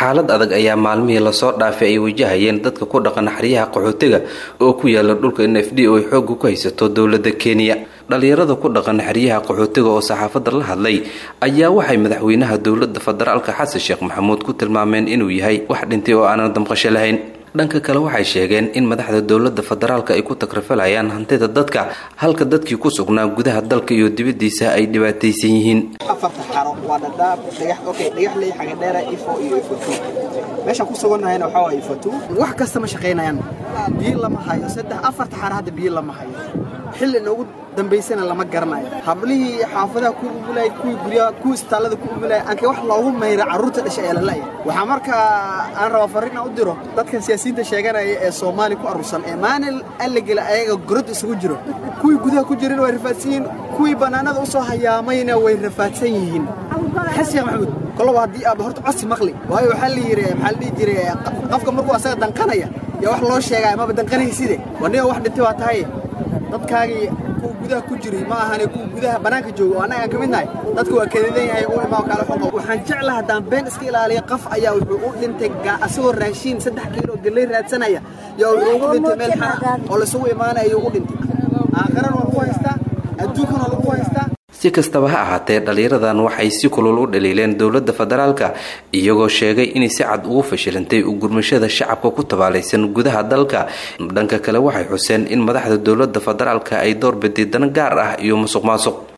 xaalad adag ayaa maalmihii lasoo dhaafay ay wajahayeen dadka ku dhaqan xeryaha qaxootiga oo ku yaala dhulka n f d oo ay xooga ku haysato dowladda kenya dhalinyarada ku dhaqan xeryaha qaxootiga oo saxaafadda la hadlay ayaa waxay madaxweynaha dowladda federaalka xasan sheekh maxamuud ku tilmaameen inuu yahay wax dhintay oo aanan damqasho lahayn dhanka kale waxay sheegeen in madaxda dowladda federaalka ay ku takrafalayaan hantida dadka halka dadkii ku sugnaa gudaha dalka iyo dibadiisa ay dhibaataysan yihiin afarta xaro waa dhadhaab dhagax okay dhagaxley xagadheera ifo iyo ifotu meeshaan ku sugannahayna waxaa waaye ifotu wax kasta ma shaqaynayaan biyo lama hayo saddex afarta xaro hadda biyo lama hayo xilli noogu dambaysana lama garanayo hablihii xaafadaha ku umulay kuwii guryaha kuwii isbitaallada ku umulay aankay wax loogu mayra carruurta dhashay ee lalaya waxaa markaa aan rabaa farriin aan u diro dadkan siyaasiyiinta sheeganaya ee soomaali ku aruursan ee maalin alligela ayaga gorod isugu jiro kuwii gudaha ku jirana way rafaadsan yihiin kuwii bannaanada u soo hayaamayna way rafaadsan yihiin xasan maxamuud koloba haddii aaba horta codsi maqli waayo waxaa la yidhi maxaa la dhihi jiray qofka markuu asaga danqanaya yaa wax loo sheegaya maba danqanayside waniga wax dhintay waa tahay dadkaagii kuwa gudaha ku jiray ma ahane kuwa gudaha bannaanka jooga oo annaga aan ka mid nahay dadka waa kadadan yahay u imaa kale xoqo waxaan jeclaha haddaan been iska ilaaliya qof ayaa wuxuu u dhintay asagoo raashiin saddex kiilo galley raadsanaya yaa wuxuu ugu dhintay meel xaa oo laisugu imaanaya ayuu u dhintay aakhiran waa lagu haystaa adduunkan waa lagu haystaa si kastaba ha ahaatee dhalinyaradan waxay si kulul u dhaliileen dowladda federaalka iyagoo sheegay inay si cad ugu fashilantay u gurmashada shacabka ku tabaalaysan gudaha dalka dhanka kale waxay xuseen in madaxda dowladda federaalka ay door biday dana gaar ah iyo musuq maasuq